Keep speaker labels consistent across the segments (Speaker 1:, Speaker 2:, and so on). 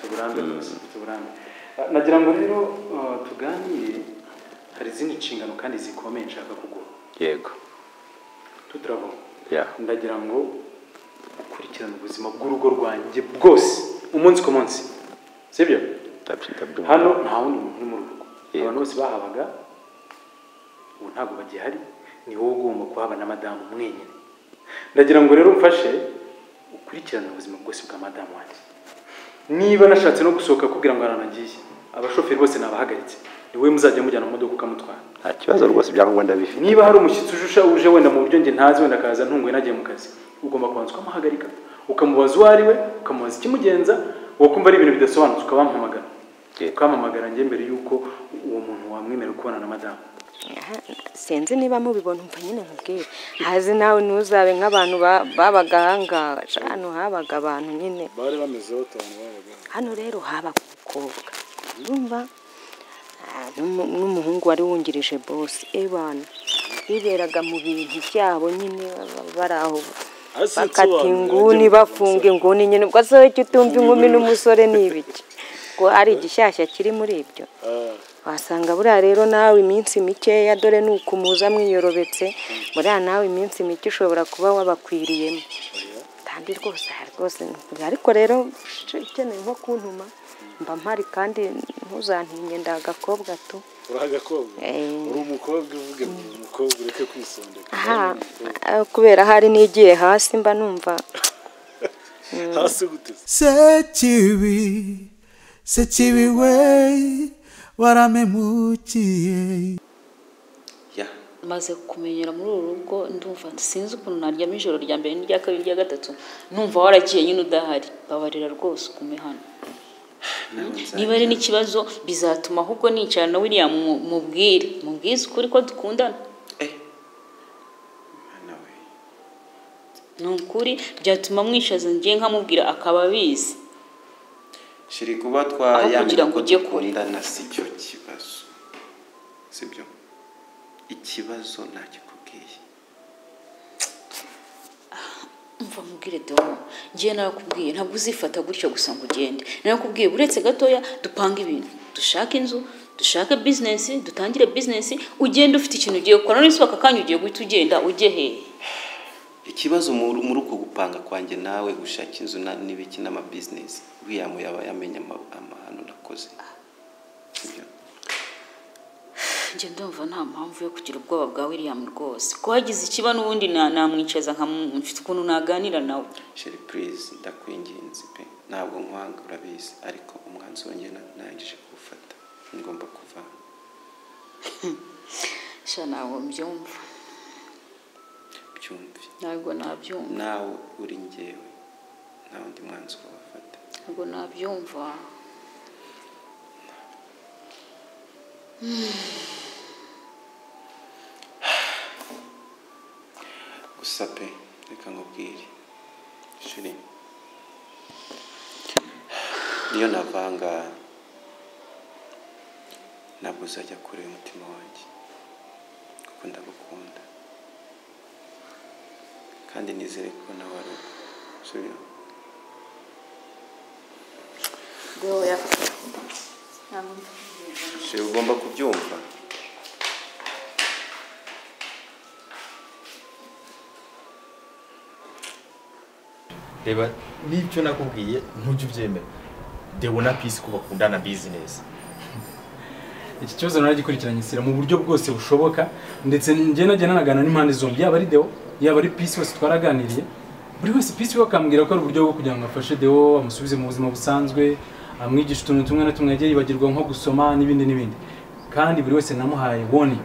Speaker 1: tuburambe rwose tuburambe Ah, nagira ngo rero ah, tuganire hari izindi nshingano kandi zikomeye nshaka kuguha
Speaker 2: yego
Speaker 1: tuturabo
Speaker 2: ya
Speaker 1: ndagira ngo ukurikirane ubuzima bw'urugo rwanjye bwose umunsi ku munsi sibyo
Speaker 2: ndabyo ndabyumva
Speaker 1: hano nta wundi muntu uri mu rugo
Speaker 2: Yego.
Speaker 1: abantu bose bahabaga ubu ntabwo bagihari ni wowe ugomba kuhaba na madamu mwenyine ndagira ngo rero umfashe ukurikirane ubuzima bwose bwa madamu wanjye niba nashatse no gusohoka kugira ngo aranagiye abashoferi bose nabahagaritse ni wowe muzajya mujyana mu modoka ukamutwara
Speaker 2: nta kibazo rwose ibyangombwa bifite
Speaker 1: niba hari umushyitsi ujusha uje wenda mu buryo njye ntazi wenda akaza ntunguye nagiye mu kazi ugomba kubanza ukamuhagarika ukamubaza uwo ari we ukamubaza ikimugenza wakumva ari ibintu bidasobanutse ukabampamagara
Speaker 2: Yego.
Speaker 1: ukampamagara njye mbere y'uko uwo muntu wamwemerera kubona na madamu
Speaker 3: sinzi niba mubibona umva nyine nkubwire hazi nawe ntuzabe nk'abantu ba- babaga ahangaha hano habaga abantu nyine
Speaker 4: bari bamezeho cyane babaga
Speaker 3: hano rero habaga umukobwa urumva Ah, n'umu- n'umuhungu wari wungirije bose ebana biberaga mu bintu byabo nyine baba bari aho
Speaker 4: Ese
Speaker 3: bakata
Speaker 4: nsobanura,
Speaker 3: inguni
Speaker 4: njye-
Speaker 3: bafunga inguni nyine ubwo se icyo utumva inkumi n'umusore ni ibiki ngo hari igishyashya kiri muri ibyo
Speaker 4: Ah,
Speaker 3: wasanga buriya rero nawe iminsi mikeya dore ni ukumuza mwiyorobetse buriya nawe iminsi mike ushobora kuba wabakwiriyemo kandi rwose aha rwose ni- ariko rero sh- ukeneye nko kuntuma mba mpari kandi ntuzantinye ndi agakobwa tu
Speaker 4: uri agakobwa
Speaker 3: Eh.
Speaker 4: uri umukobwa uvuge ngo uri umukobwa ureke kwisondeka
Speaker 3: aha eh, kubera hari n'igiye hasi mba numva
Speaker 4: hasi gute se?
Speaker 5: sekibi sekibi we waramemukiye
Speaker 6: ya
Speaker 7: maze kumenyera muri uru rugo ndumva sinzi ukuntu naryama ijoro rya mbere n'irya kabiri n'irya gatatu numva waragiye nyine udahari babarira rwose ugume hano niba ari n'ikibazo bizatuma ahubwo nicara na William mu- mubwire mubwize ukuri ko dukundana
Speaker 6: eh mwana we
Speaker 7: ni ukuri byatuma mwishaza njye nkamubwira akaba abizi
Speaker 6: shiri kuba
Speaker 7: Aho kugira
Speaker 6: twayamira
Speaker 7: ngo
Speaker 6: ko
Speaker 7: ujye kure.
Speaker 6: dukundana si cyo kibazo sibyo ikibazo ntakikubwiye
Speaker 7: mva mubwire domo njye narakubwiye ntabwo uzifata gutya gusa ngo ugende narakubwiye uretse gatoya dupanga ibintu dushake inzu dushake bizinesi dutangire bizinesi ugende ufite ikintu ugiye gukora none se aka kanya ugiye guhita ugenda ujye hehe
Speaker 6: ikibazo mu- muri uko gupanga kwanjye nawe gushaka inzu na- n'ibiki n'amabizinesi william yaba yamenye ama- amahano nakoze sibyo
Speaker 7: njye ndumva nta mpamvu yo kugira ubwoba bwa william rwose ko hagize ikiba n'ubundi na- namwicaza nkamu- mfite ukuntu naganira nawe
Speaker 6: sheri purize ndakwinginze pe ntabwo nkwanga urabizi ariko umwanzuro njye na- nangije kuwufata ngomba kuvana
Speaker 7: sha ntabwo mbyumva
Speaker 6: byumve
Speaker 7: ntabwo nabyumva
Speaker 6: nawe uri njyewe nta wundi mwanzuro wafata
Speaker 7: ntabwo nabyumva
Speaker 6: gusa pe reka nkubwire shiri niyo navanga ntabwo uzajya kure umutima wanjye kuko ndagukunda kandi nizere ko nawe ari uko Sibyo?
Speaker 7: bwoya
Speaker 6: Shiri ugomba kubyumva
Speaker 2: reba n'ibyo nakubwiye ntujye ubyemera dewe na pisi ko bakundana bizinesi
Speaker 1: iki kibazo naragikurikiranye sira mu buryo bwose bushoboka ndetse njye najya nanagana n'impande zombi yaba ari deo yaba ari pisi wese twaraganiriye buri wese pisi we akambwira ko ari uburyo bwo kugira ngo afashe deo amusubize mu buzima busanzwe amwigishe utuntu tumwe na tumwe yagiye yibagirwa nko gusoma n'ibindi n'ibindi kandi buri wese namuhaye warning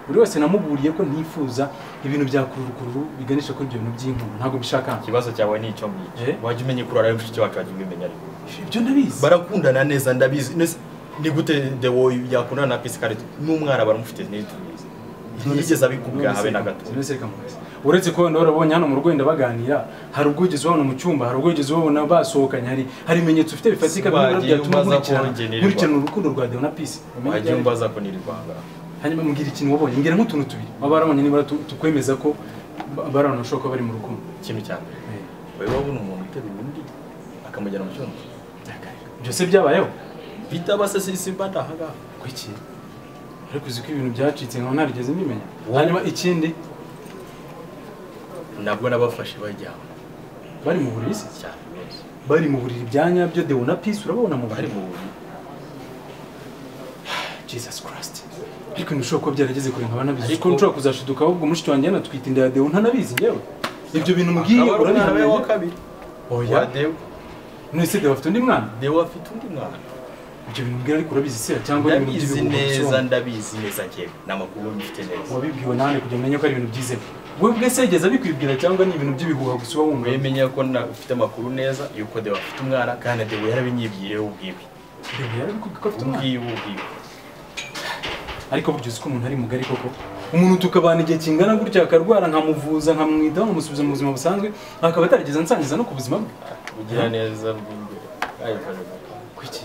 Speaker 1: buri wese namuburiye ko ntifuza ibintu bya kururukuru biganisha kuri ibyo bintu by'inkuba ntabwo mbishaka
Speaker 8: ikibazo cyawe ni icyo ngicyo
Speaker 1: Eh?
Speaker 8: wajya umenya kurara ari mushiki wacu wajya ubimenya ariko
Speaker 1: ibyo ndabizi
Speaker 8: barakundana neza ndabizi Nese, ni gute dewo yakundana na pisi kare n'umwana baramufite ntitubizi ntiyigeze abikubwira habe na gato
Speaker 1: Sinese reka murezi. uretse ko wenda warabonye hano mu rugo wenda baganira hari ubwo wigeze ubabona mu cyumba hari ubwo wigeze ubabona basohokanye hari hari ibimenyetso ufite bifatika bimwe na bimwe
Speaker 8: Wagiye
Speaker 1: byatuma
Speaker 8: umbaza ko
Speaker 1: nkurikirana
Speaker 8: ngenerwa.
Speaker 1: nkurikirana urukundo rwa Deo na Peace Umenye
Speaker 8: wagiye
Speaker 1: ibyo
Speaker 8: umbaza ko niri rwanga
Speaker 1: ari- hanyuma mbwira ikintu wabonye mbwira nk'utuntu tubiri waba warabonye niba tu- tukwemeza ko ba- bari abantu bashobora kuba bari mu rukundo
Speaker 8: ikintu cya mbere wari wabona umuntu uteruye undi akamujyana mu cyumba
Speaker 1: Byakanga. ibyo se byabayeho
Speaker 8: bitaba se si- simba ndahangaha
Speaker 1: kuki ariko uzi ko ibintu byacitse nkaba narigeze mbimenya hanyuma ikindi
Speaker 8: nabwo nabafashe bajyaho
Speaker 1: bari mu buriri se
Speaker 8: cyane rwose
Speaker 1: bari mu buriri bya nyabyo dewo na pisi urababona mu
Speaker 8: bari
Speaker 1: buriri
Speaker 8: mu buriri
Speaker 1: jesus christ ariko ntibishobora kuba byarageze kure nkaba nabizi kuko nshobora kuzashiduka ahubwo mushiki wanjye yanatwite inda ya dewo ntanabizi ngewe ibyo bintu mbwiye
Speaker 8: akaba ari umwana we wa
Speaker 1: urabihamenya
Speaker 8: kabiri
Speaker 1: oya
Speaker 8: wa dewo
Speaker 1: none se dewo afite undi mwana
Speaker 8: dewo afite undi mwana
Speaker 1: ibyo bintu mbwira ariko urabizi se cyangwa ari ibintu
Speaker 8: ndabizi
Speaker 1: by'ibihuha
Speaker 8: neza
Speaker 1: bisobanura?
Speaker 8: ndabizi neza njyewe ni amakuru mfite neza
Speaker 1: wabibwiwe nawe kugira ngo umenye ko ari ibintu byizewe wowe bwese yigeze abikubwira cyangwa ni ibintu by'ibihuha gusa uba wumva
Speaker 8: wemenya ko na- ufite amakuru neza yuko dewo afite umwana kandi dewo yarabinyibwiriyeho ubwiwe
Speaker 1: Dewo yarabikubwiye ko afite umwana
Speaker 8: ubwiwe ubwiwe
Speaker 1: ariko burya uzi ko umuntu ari mugari koko umuntu tukabana igihe kingana gutya akarwara nkamuvuza nkamwitaho nkamusubiza mu buzima busanzwe akaba atarigeze ansangiza no ku buzima bwe
Speaker 8: ugira neza bw'imbere ayifashe mu kanwa.
Speaker 1: kuki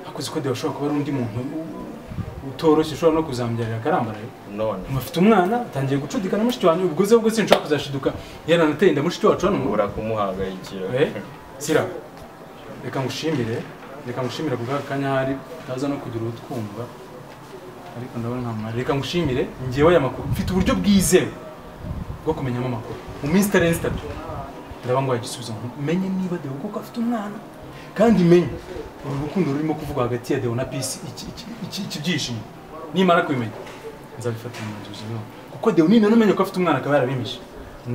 Speaker 1: akoze ko dewashobora kuba ari undi muntu utoroshye ushobora no kuzambyarira akarambaraye
Speaker 8: none
Speaker 1: mufite umwana atangiye gucudikana mushiki wanjye ubwo ze bwo sinshobora kuzashiduka yaranateye inda mushiki wacu hano mu
Speaker 8: ubura kumuhangayikira
Speaker 1: Eh, sira reka ngushimire reka ngushimire kubwa kanya hari taza no kugira utwumva ariko ndabona nta mwari reka ngushimire ngewe aya makuru mfite uburyo bwizewe bwo kumenyamo amakuru mu minsi itarenze itatu ndaba ngo igisubizo menye niba Deo koko afite umwana kandi menye uru rukundo rurimo kuvugwa hagati ya Deo na Pisi iki- iki- iki- iki byishimo nimara kubimenya nzabifatira umwanzuro nawe kuko Deo nina numenya ko afite umwana akaba yarabimishe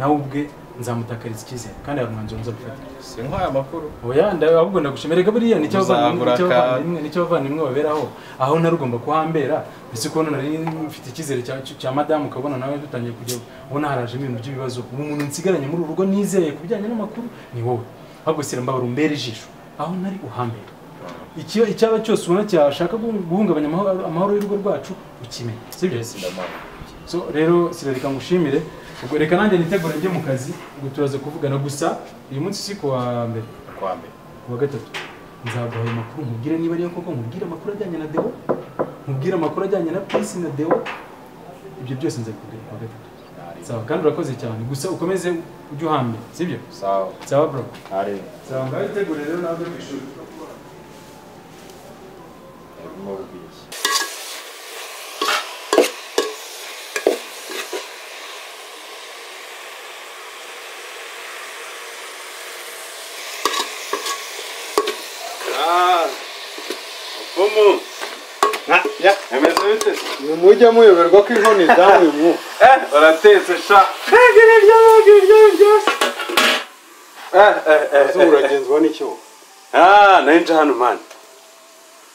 Speaker 1: nawe ubwe nzamutakariza icyizere kandi hari umwanzuro nzabifatira
Speaker 8: si nk'aya makuru
Speaker 1: oya nda- ahubwo ndagushimira reka buriya nicyo abavandimwe-
Speaker 8: Muzabura
Speaker 1: nicyo
Speaker 8: ka-
Speaker 1: abavandimwe nicyo abavandimwe baberaho aho nari ugomba kuhambera ndetse kubona nari mfite icyizere cya- cya madamu ukabona nawe dutangiye kujya ubona harajemo ibintu by'ibibazo ubu muntu nsigaranye muri uru rugo nizeye ku bijyanye n'amakuru ni wowe ahubwo sira mbabara umbere ijisho aho nari uhambera Icyo- icyaba cyose ubona cyashaka guhu- guhungabanya amahoro amahoro y'urugo rwacu ukimenya sibyo
Speaker 8: mbese ndamara
Speaker 1: so rero sira reka ngushimire ubwo reka nanjye nitegure njye mu kazi ubwo turaza kuvugana gusa uyu munsi si ku wa mbere
Speaker 8: kwa mbere
Speaker 1: kuwa gatatu nzaguha ayo makuru nkubwire niba ariyo koko nkubwire amakuru ajyanye na dewo nkubwire amakuru ajyanye na pisi na dewo ibyo byose nzabikubwira kuwa gatatu sawa kandi urakoze cyane gusa ukomeze ujye uhambira sibyo
Speaker 8: sawa
Speaker 1: sawa bro
Speaker 8: ari
Speaker 1: sawa ngaho itegure rero nawe ku ishuri
Speaker 8: urimo ubwishyu
Speaker 4: Pomo. Ya, emeze bite?
Speaker 9: mujya muyoberwa ko inkoni zamuye mu
Speaker 4: Eh, uratetse sha. Rege nibyo rege ibyo byose. Eh, eh, eh.
Speaker 9: zo uragenzwa n'icyo
Speaker 4: Ah, nanje hano man.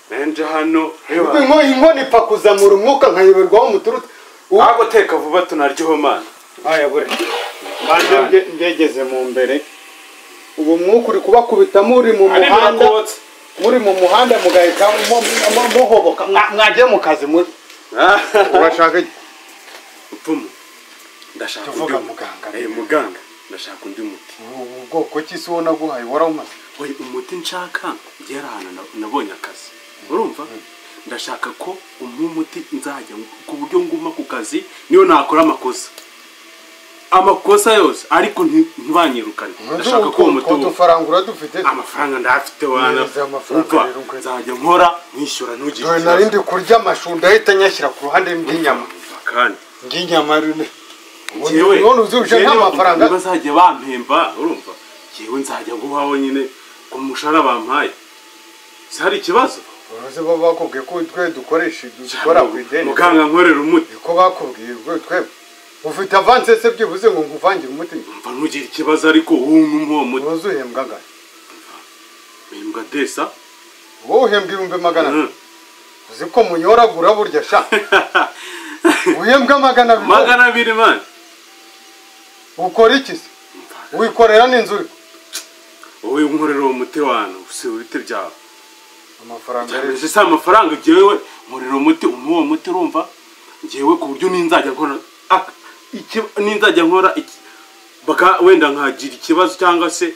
Speaker 4: Nanje hano.
Speaker 9: Ubwo
Speaker 4: Hewa.
Speaker 9: inko- inkoni ipfa kuzamura umwuka nkayoberwaho muturutse Ubu-
Speaker 4: Ako teka vuba tunaryoho man.
Speaker 9: aya bure manje nge- ngegeze mu mbere ubu mwuka uri kubakubita muri mu
Speaker 4: Ari
Speaker 9: muhanda
Speaker 4: birakotse.
Speaker 9: muri mu muhanda mugahita mu- mu- mu- muhoboka Mwa- mwagiye mu kazi muri
Speaker 4: Ah,
Speaker 9: urashaka iki?
Speaker 4: Pomo. Ndashaka undi
Speaker 9: tuvuga
Speaker 4: mu-
Speaker 9: muganga
Speaker 4: Eh, muganga. Ndashaka undi muti.
Speaker 9: ubu bwoko ki si wowe naguhaye waramaze
Speaker 4: Oya, umuti nshaka ngera ahantu na- nabonye akazi urumva ndashaka ko umwe umuti nzajya ngu- ku buryo nguma ku kazi niyo nakora amakosa amakosa yose ariko nti- ntibanyirukane ndashaka ko uwo muti
Speaker 9: ko
Speaker 4: wo-
Speaker 9: dufaranga dufite
Speaker 4: amafaranga ndayafite wana
Speaker 9: Neza, amafaranga
Speaker 4: Umva,
Speaker 9: rero ugwe.
Speaker 4: nzajya nkora nkishyura ntugire
Speaker 9: dore
Speaker 4: ikibazo.
Speaker 9: narindi kurya amashunda ahita nyashyira ku ruhande rw'inyama
Speaker 4: Umva kandi
Speaker 9: rw'inyama rune
Speaker 4: Jewe-
Speaker 9: none uzirusha
Speaker 4: jewe
Speaker 9: nk'amafaranga
Speaker 4: bazajya bampemba urumva yewe nzajya nguha wonyine ku mushahara bampaye si hari ikibazo
Speaker 9: uruzi bo bakubwiye ko twe dukoresha dukora ku ideni
Speaker 4: muganga nkorera umuti
Speaker 9: niko bakubwiye ubwo twebwe ufite avanse se byibuze ngo nkuvangire umuti
Speaker 4: mva ntugire ikibazo ariko wumva uwo muti
Speaker 9: ntuzuhembwa angana
Speaker 4: mpembwa desa
Speaker 9: wowe uhembwa ibihumbi magana abiri uzi ko munyoragura burya sha uhembwa magana abiri
Speaker 4: magana abiri mani
Speaker 9: ukora iki se wikorera n'inzu
Speaker 4: wowe nkorera uwo muti wantu si ibiti byawe
Speaker 9: amafaranga rero
Speaker 4: mbese si amafaranga ngewe nkorera umuti umwe uwo muti urumva ngewe ku buryo n'inzajya nkora ak- iki- n'inzajya nkora iki- baka wenda nkagira ikibazo cyangwa se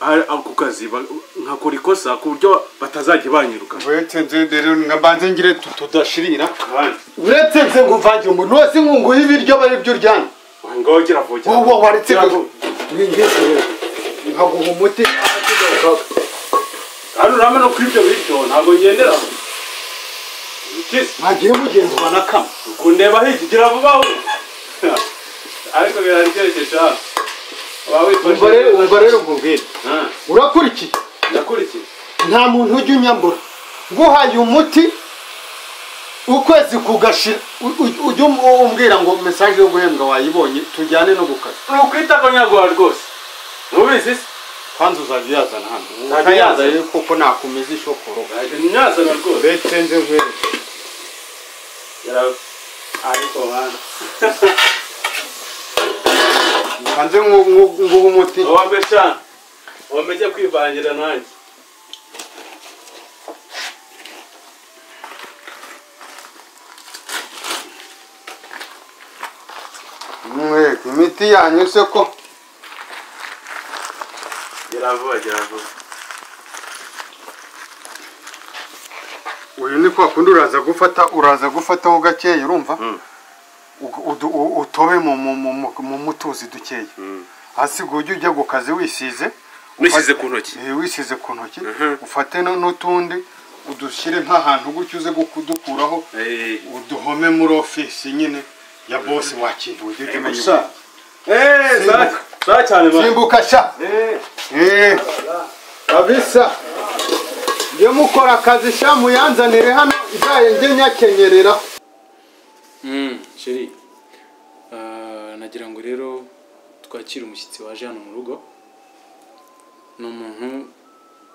Speaker 4: ari- ako kazi ba- nkakora ikosa ku buryo batazajya banyiruka
Speaker 9: uretse nze rero nkabanze ngire tu- tudashirira
Speaker 4: kandi
Speaker 9: uretse nze nkuvangire umuntu wese nkunguha ibiryo bari byo uryana
Speaker 4: ngaho kiravogera
Speaker 9: wowe waretse nkaguha umuti
Speaker 4: hano urabona ko ibyo bityo ntabwo ngendera kizi
Speaker 9: ntagiye mugenzwa
Speaker 4: na kamwe kundeba hirya ugira vuba we ariko biraryoshye cyane waba wifashe
Speaker 9: umva rero umva rero ubwo mbwira
Speaker 4: Ah,
Speaker 9: urakurikiye
Speaker 4: ndakurikiye
Speaker 9: nta muntu ujya unyambura nguhaye umuti ukwezi kugashira u- u- ujye um- umbwira ngo mesaje yo guhembwa wayibonye tujyane no gukaza
Speaker 4: ni ukwita ko nyaguha rwose ntubizi se
Speaker 9: kwanza uzajya uyazana hano
Speaker 4: Nzajya
Speaker 9: utayazanye kuko nakomeza ishokoro
Speaker 4: ntabwo nyazana rwose
Speaker 9: uretse nze nkwereke
Speaker 4: Yarawe. ariko mwana
Speaker 9: kanze nguha umuti
Speaker 4: wambe cyane wameze kwivangira nanjye
Speaker 9: mwego imiti yanyuze ko
Speaker 4: gera vuba gera vuba
Speaker 9: uyu ni kwa kundi uraza gufata uraza gufataho gakeya urumva Uga- udu- u- utobe mu- mu- mu- mu- mu mutuzi dukeya hasigaye ujya ujya ku kazi wisize
Speaker 4: Wisize
Speaker 9: ufate-
Speaker 4: ku ntoki?
Speaker 9: Eh, wisize ku ntoki ufate nu- n'utundi udushyire nk'ahantu gutyo uze kudukuraho uduhome muri ofisi nyine ya bosi wakintu ujye ujya umenya
Speaker 4: gusa eee za cyane mwana
Speaker 9: simbuka sha
Speaker 4: eee
Speaker 9: Eh, kabisa njye mukora akazi sha muyanzanire hano izaye njye nyakenyerera
Speaker 1: sheri nagira ngo rero twakire umushyitsi waje hano mu rugo ni umuntu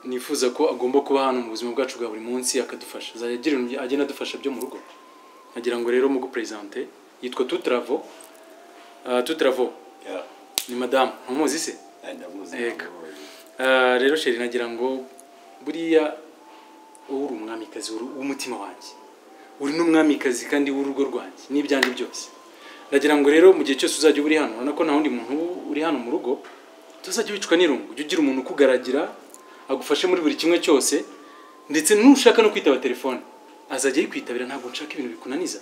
Speaker 1: nifuza ko agomba kuba hano mu buzima bwacu bwa buri munsi akadufasha azajya agira ibintu agenda adufasha byo mu rugo nagira ngo rero muguperezante yitwa tutaravo tutaravo ni madamu ntumuzi se Yego. Ah, rero sheri nagira ngo buriya wowe uri umwamikazi uri w'umutima wanjye uri n'umwamikazi kandi w'urugo rwanjye n'ibyanjye byose ndagira ngo rero mu gihe cyose uzajya uba uri hano urabona ko nta wundi muntu uri hano mu rugo tuzajya wicwa n'irungu ujye ugira umuntu ukugaragira agufashe muri buri kimwe cyose ndetse nushaka no kwitaba telefone azajya yikwitabira ntabwo nshaka ibintu bikunaniza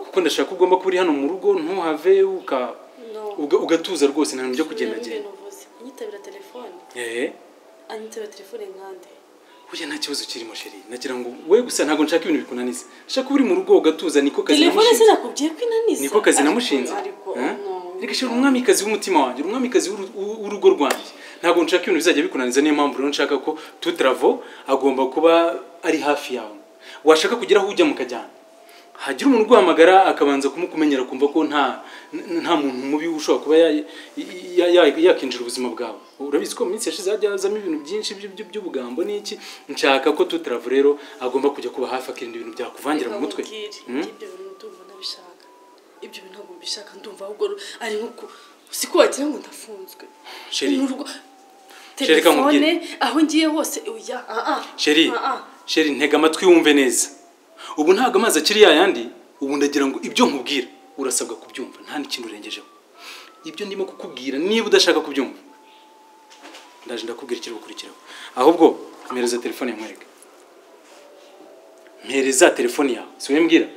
Speaker 1: kuko ndashaka ko ugomba kuba uri hano mu rugo ntuhave uka uga- ugatuza rwose nta bintu byo kugendagenda
Speaker 10: nyitabira telefone
Speaker 1: eee
Speaker 10: anyitabira telefone nkande
Speaker 1: burya nta kibazo kirimo sheri nagira ngo we gusa ntabwo nshaka ibintu bikunaniza nshaka uri mu rugo ugatuza niko kazi
Speaker 10: telefone
Speaker 1: namushinze
Speaker 10: sinakubwiye ko inaniza
Speaker 1: niko kazi namushinze
Speaker 10: ariko
Speaker 1: Eh?
Speaker 10: no.
Speaker 1: reka sheri umwamikazi w'umutima wanjye uri umwamikazi w'uru- w'u- w'urugo rwanjye ntabwo nshaka ibintu bizajya bikunaniza niyo mpamvu rero nshaka ko tutaravo agomba kuba ari hafi yawe washaka kugira aho ujya mukajyana hagira umuntu uguhamagara akabanza kumukumenyera kumva ko nta n- nta muntu mubi ushobora kuba ya- ya- ya- yakinjira ubuzima bwawe urabizi ko mu minsi yashize hajya hazamo ibintu byinshi by'u- by'u- by'ubugambo n'iki nshaka ko tutaravu rero agomba kujya kuba hafi akirinda ibintu byakuvangira mu mutwe
Speaker 10: Reka nkubwire,
Speaker 1: Hmm?
Speaker 10: ibyo bintu ndumva nabishaka ibyo bintu ntabwo mbishaka ndumva ahubwo ari nko si ko wagira ngo ndafunzwe
Speaker 1: Sheri.
Speaker 10: Ni urugo-
Speaker 1: Sheri, reka nkubwire.
Speaker 10: telefone aho ngiye hose oya ah ah
Speaker 1: sheri
Speaker 10: ah ah
Speaker 1: sheri ntega amatwi wumve neza ubu ntabwo amazi akiri yayandi ubu ndagira ngo ibyo nkubwira urasabwa kubyumva nta n'ikintu urengejeho ibyo ndimo kukubwira niba udashaka kubyumva ndaje ndakubwira ikiri gukurikiraho ahubwo mpereza telefone nkwereke mpereza telefone yawe si wowe mbwira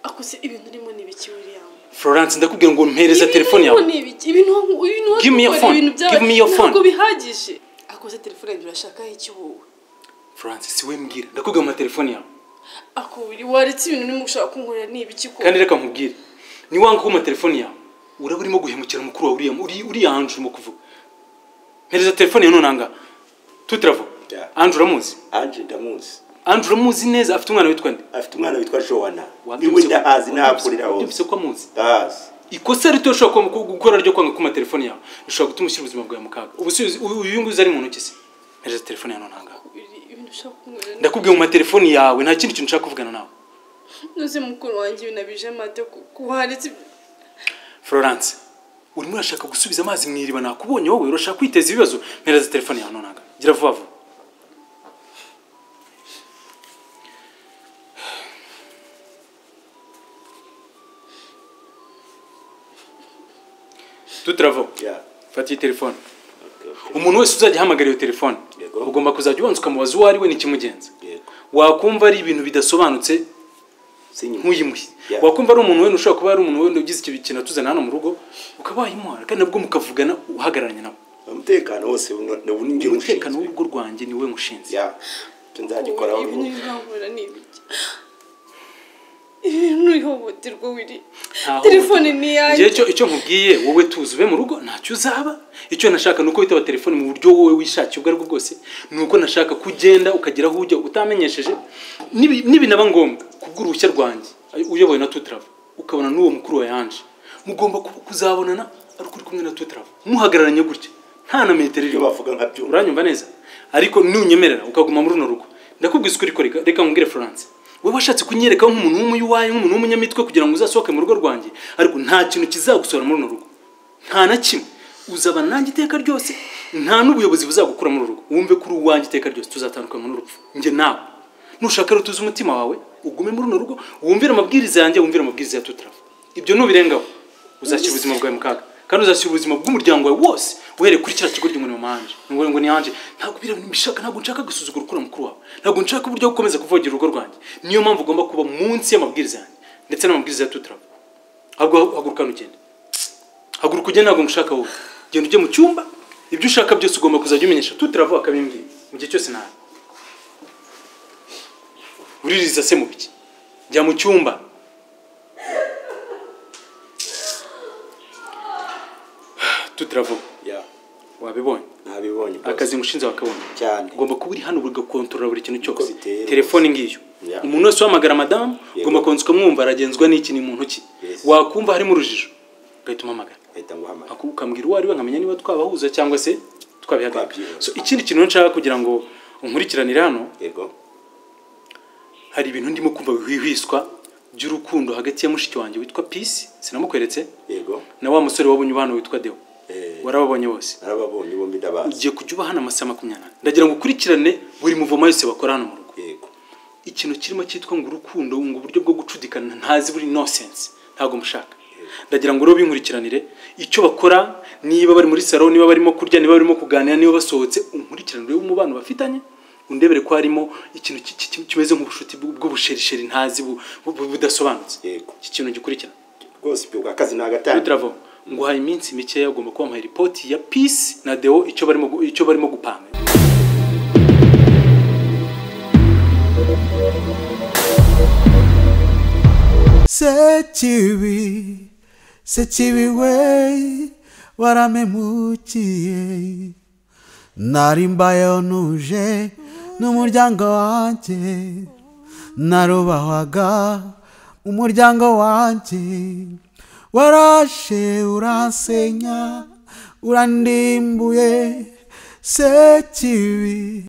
Speaker 10: ako se ibintu urimo ni ibiki william
Speaker 1: florence ndakubwira ngo mpereza telefone yawe
Speaker 10: Ibintu urimo ni ibiki ibintu wagu- ibintu
Speaker 1: Give me your
Speaker 10: wagukorera,
Speaker 1: phone.
Speaker 10: ibintu byawe
Speaker 1: Give me your phone.
Speaker 10: ntabwo bihagije ako se telefone yanjye urashakaho iki wowe
Speaker 1: florence si wowe mbwira ndakubwira ngo telefone yawe
Speaker 10: ako biri waretse ibintu urimo gushaka kunkorera ni ibiki ko
Speaker 1: kandi reka nkubwire niwanga kuma telefone yawe uraba urimo guhemukira mukuru wawe uriya uri- uriya anjuru mu kuvuga mpereza telefone yawe none angaha tutiravo
Speaker 6: Yeah.
Speaker 1: anjuru uramuzi
Speaker 6: anje ndamuzi
Speaker 1: anjuru uramuzi neza afite umwana witwa nde
Speaker 6: afite umwana witwa jowana niwe
Speaker 1: Wabyumvise-
Speaker 6: ndahazi
Speaker 1: wabyumvise-
Speaker 6: nahakorera hose
Speaker 1: wabyumvise ko amuzi
Speaker 6: ndahazi
Speaker 1: ikosa rito ushobora kuba muku- gukora ryo kwanga kuma telefone yawe rishobora gutuma ushyira ubuzima bwawe mu kaga ubu si uyu uyu nguyu uzi ari mu ntoki se mpereza telefone yawe none angaha
Speaker 10: Biri, ibintu ushaka kunkorera ni
Speaker 1: ndakubwiye mu matelefone yawe nta kindi kintu nshaka kuvugana nawe
Speaker 10: nuze mukuru wanjye binabije mate ko waretse
Speaker 1: florence urimo urashaka gusubiza amazi mu iriba nakubonye wowe urashaka kwiteza ibibazo mpereza telefone yawe nonaga gira vuba vuba tutaravo
Speaker 6: Yeah.
Speaker 1: fata iyi telefone umuntu wese uzajya ahamagara iyo telefone
Speaker 6: Yego.
Speaker 1: ugomba kuzajya ubanza ukamubaza uwo ari we n'ikimugenza
Speaker 6: Yego.
Speaker 1: wakumva ari ibintu bidasobanutse
Speaker 6: Sinyuma.
Speaker 1: ntuyimuhe
Speaker 6: Yeah.
Speaker 1: wakumva ari umuntu wenda ushobora kuba ari umuntu wenda ugize ikintu atuzana hano mu rugo ukaba wayimuha kandi nabwo mukavugana uhagararanye nawe
Speaker 6: umutekano wose
Speaker 1: ni
Speaker 6: ngewe
Speaker 1: umutekano
Speaker 6: ushinzwe
Speaker 1: w'urugo rwanjye ni we mushinzwe
Speaker 6: ya ibyo nzagikoraho
Speaker 7: Ubu
Speaker 6: vuba
Speaker 7: ibintu bihahura ni ibiki ibintu ihohoterwa wiri telefone ni
Speaker 1: Njye
Speaker 7: iyanjye
Speaker 1: icyo icyo nkubwiye wowe tuzi ube mu rugo ntacyo uzaba icyo nashaka ni uko witaba telefone mu buryo wowe wishakiye ubwo ari bwo bwose ni uko nashaka ko ugenda ukagera aho ujya utamenyesheje Nibi- nibinaba ngombwa kubw'uruhushya rwanjye uyobowe na tutrava ukabona n'uwo mukuru wa yanje mugomba ku- kuzabonana ari ukuri kumwe na tutrava muhagararanye gutya nta na metero irimo
Speaker 6: bavuga nka byumva
Speaker 1: uranyumva neza ariko nunyemerera ukaguma muri runo rugo ndakubwiza ukuri ko reka reka nkubwire florence we washatse kunyereka nk'umuntu w'umuyuwayi nk'umuntu w'umunyamitwe kugira ngo uzasohoke mu rugo rwanjye ariko nta kintu kizagusohora muri runo rugo nta na kimwe uzaba nanjye iteka ryose nta n'ubuyobozi buzagukura muri uru rugo wumve ko uri uwanjye iteka ryose tuzatandukana n'urupfu njye nawe nushaka rero utuze umutima wawe ugume muri runo rugo wumvire amabwiriza yanjye wumvire amabwiriza ya tutarafu ibyo nubirengaho uzashyira ubuzima bwawe mu kaga kandi uzashyira ubuzima bw'umuryango wawe wose uhereye kuri kiriya kigo ry'umurimo wanje ni ngombwa ngo ni yanje ntabwo biriya bintu mbishaka ntabwo nshaka gusuzugura ukura mukuru wawe ntabwo nshaka uburyo bwo gukomeza kuvogera urugo rwanjye niyo mpamvu ugomba kuba munsi y'amabwiriza yanjye ndetse n'amabwiriza ya tutarafu ahubwo haguruka hano ugende haguruka ugende ntabwo ngushaka wowe genda ujye mu cyumba ibyo ushaka byose ugomba kuzajya ubimenyesha tutarafu akabimbwira mu gihe cyose nawe uririza se mu biki jya mu cyumba tutaravuga
Speaker 6: ya
Speaker 1: wabibonye
Speaker 6: ntabibonye boss.
Speaker 1: akazi ngushinze wakabona
Speaker 6: cyane
Speaker 1: ugomba kuba uri hano ugakontorora buri kintu cyose
Speaker 6: biteye rwose.
Speaker 1: telefone ngiyo
Speaker 6: Ya.
Speaker 1: umuntu wese uhamagara madamu ugomba konsuka mwumva aragenzwa n'iki ni mu ntoki wakumva harimo urujijo ugahita umuhamagara
Speaker 6: ahita nguhamagara
Speaker 1: Aku- ukambwira uwo ari we nkamenya niba twabahuza cyangwa se twabihagarika so ikindi kintu rero nshaka kugira ngo unkurikiranire hano
Speaker 6: yego
Speaker 1: hari ibintu ndimo kumva bihwihwiswa by'urukundo hagati ya mushiki wanjye witwa peace sinamukweretse
Speaker 6: yego
Speaker 1: na wa musore wabonye ubana witwa deo
Speaker 6: Eh.
Speaker 1: warababonye bose
Speaker 6: narababonye bombi ndabazi
Speaker 1: ugiye kujya uba hano amasaha makumyabiri n'ane ndagira ngo ukurikirane buri muvoma yose bakora hano mu rugo
Speaker 6: yego
Speaker 1: ikintu kirimo cyitwa ngo urukundo ngo uburyo bwo gucudikana ntazi buri nonsense ntabwo mushaka ndagira ngo rero binkurikiranire icyo bakora niba bari muri salo niba barimo kurya niba barimo kuganira niba basohotse unkurikiranire umubano bafitanye undebere ko harimo ikintu ki- ki- ki- kimeze nk'ubushuti bw- bw'ubusherisheri ntazi bu- bu- bu- budasobanutse iki kintu gikurikira
Speaker 6: rwose ibyo bw'akazi ni agatanga
Speaker 1: turavo nguhaye iminsi mikeya ugomba kubampaye ripoti ya peace na deo icyo barimo gu- icyo barimo gupanga
Speaker 5: sekibi sekibi we waramemukiye nari mbayeho nuje n'umuryango wanjye narubahwaga umuryango wanjye warashe uransenya urandimbuye sekibi